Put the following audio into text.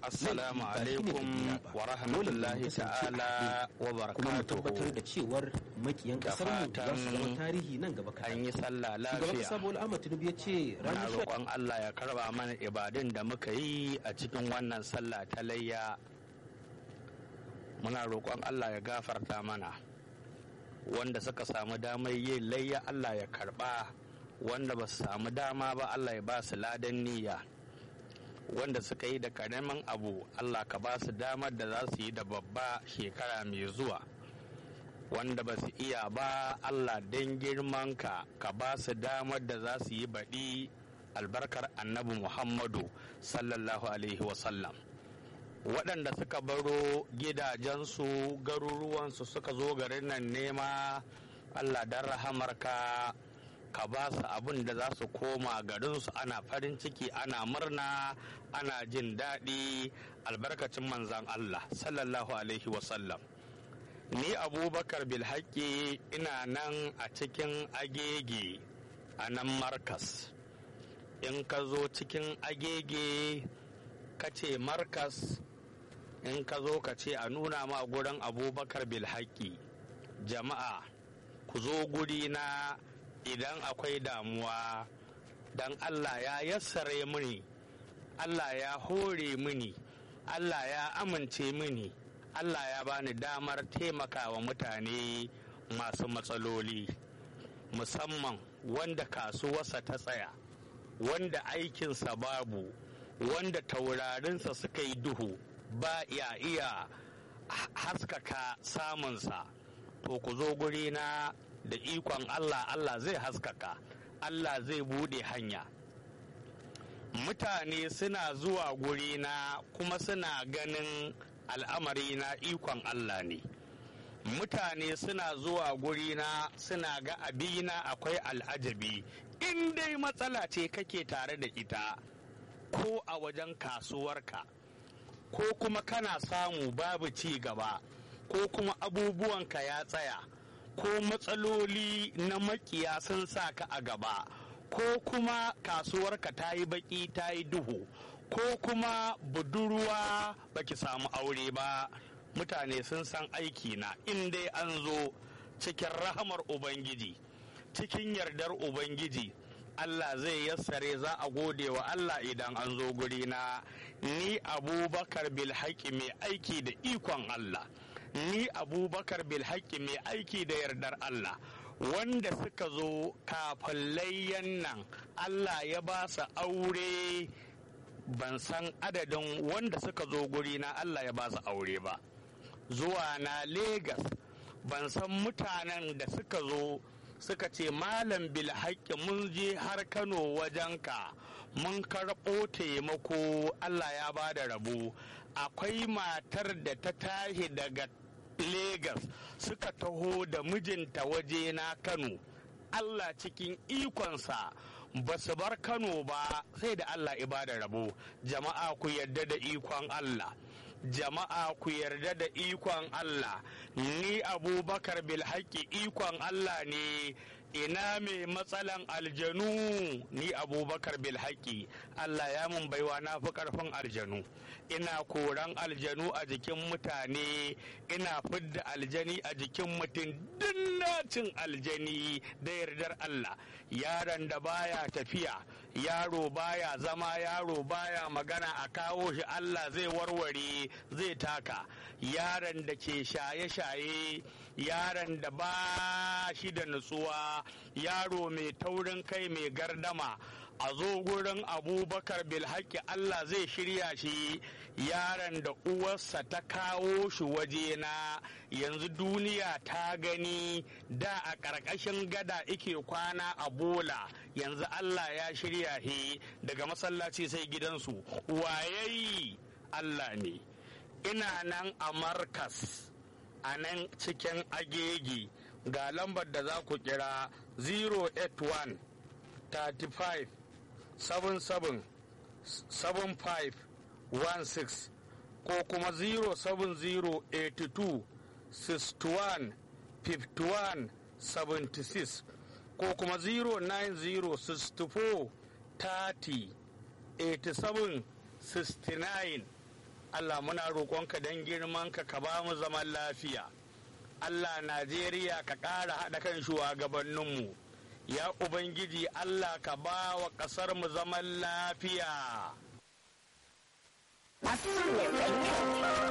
Assalamu laifi ba shine alaikum kabila ba. wa Dole rahmatullahi mu kasance a ta'ala haɗe, wa kuma mu tabbatar barakatuhu. da cewar makiyan Da kasar mu za su zama fatan tarihi nan gaba An kaɗan yi sallah shugaban kasa lafiya. bola ahmad tinubu ya ce Muna ranar sha roƙon Allah ya karba mana ibadun da muka yi a cikin wannan sallah ta layya. Muna roƙon Allah ya gafarta mana. Wanda suka samu damar yin layya Allah ya karba. Wanda ba su samu dama ba Allah ya ba su ladan niyya. Wanda suka yi da karamin abu Allah ka ba su damar da za su yi da babba shekara mai zuwa. wanda ba su iya ba Allah don girmanka ka ba su damar da za su yi baɗi albarkar annabi Muhammadu sallallahu alaihi wasallam waɗanda suka baro gidajensu garuruwansu suka zo garin nan nema Allah don rahamarka ka ba su abin da za su koma garinsu ana farin ciki ana murna ana jin daɗi albarkacin manzan Allah sallallahu alaihi wasallam ni abubakar bilhaki ina nan a cikin agege a nan markas in ka zo cikin agege ka ce markas in ka zo ka ce a nuna ma gurin abubakar bilhaki jama'a ku zo guri na idan akwai damuwa don allah ya yassare mini allah ya hore mini allah ya amince mini Allah ya bani damar taimakawa mutane masu matsaloli musamman wanda kasuwarsa ta tsaya wanda aikinsa babu wanda taurarinsa suka yi duhu ba ya iya haskaka samunsa to ku zo gurina da ikon Allah Allah zai haskaka Allah zai bude hanya mutane suna zuwa gurina kuma suna ganin al'amari na ikon Allah ne mutane suna zuwa gurina suna ga abina akwai al'ajabi in dai matsala ce kake tare da ita ko a wajen kasuwarka ko kuma kana samu babu ci gaba ko kuma abubuwanka ya tsaya ko matsaloli na makiya sun sa ka a gaba ko kuma kasuwarka ta yi baki ta yi duhu ko kuma budurwa baki samu aure ba mutane sun san aiki na in dai an zo cikin rahamar ubangiji cikin yardar ubangiji Allah zai yassare za a gode wa Allah idan an zo guri na ni abubakar bilhaki mai aiki da ikon Allah ni abubakar bilhaki mai aiki da yardar Allah wanda suka zo kafin layyan nan Allah ya ba su aure ban san adadin wanda suka zo guri na Allah ya ba su aure ba zuwa na Legas ban san mutanen da suka zo suka ce malam bilhaƙi mun je har kano wajenka mun karɓo taimako Allah ya ba da rabo akwai matar da ta tashi daga Legas suka taho da mijinta waje na Kano Allah cikin ikonsa ba su bar Kano ba sai da Allah ibada rabo jama'a ku yarda da ikon Allah jama'a ku yarda da ikon Allah ni abubakar bilhaki ikon Allah ne ina mai matsalan aljanu ni abubakar bilhaki Allah ya mun baiwa na fi karfin aljanu ina koran aljanu a jikin mutane ina fidda aljani a jikin mutum dinnacin aljani da yardar Allah yaron da baya tafiya yaro baya zama yaro baya magana a kawo shi Allah zai warware zai taka yaron da ke shaye-shaye yaron da ba shi da nutsuwa yaro mai taurin kai mai gardama a zo gurin abubakar bilhaki Allah zai shirya shi yaron da uwarsa ta kawo shi wajena yanzu duniya ta gani da a ƙarƙashin gada ike kwana a bola yanzu Allah ya shirya shi daga masallaci sai gidansu wayayi Allah ne ina nan a markas a nan cikin agegi ga lambar da za ku kira 081 35 77 75 16 ko kuma 07082 61 51 76 ko kuma 09064 30 87 69 Allah muna roƙonka don girmanka ka ba mu zaman lafiya Allah Najeriya ka ƙara haɗa kan shugabanninmu ya Ubangiji Allah ka ba wa ƙasar mu zaman lafiya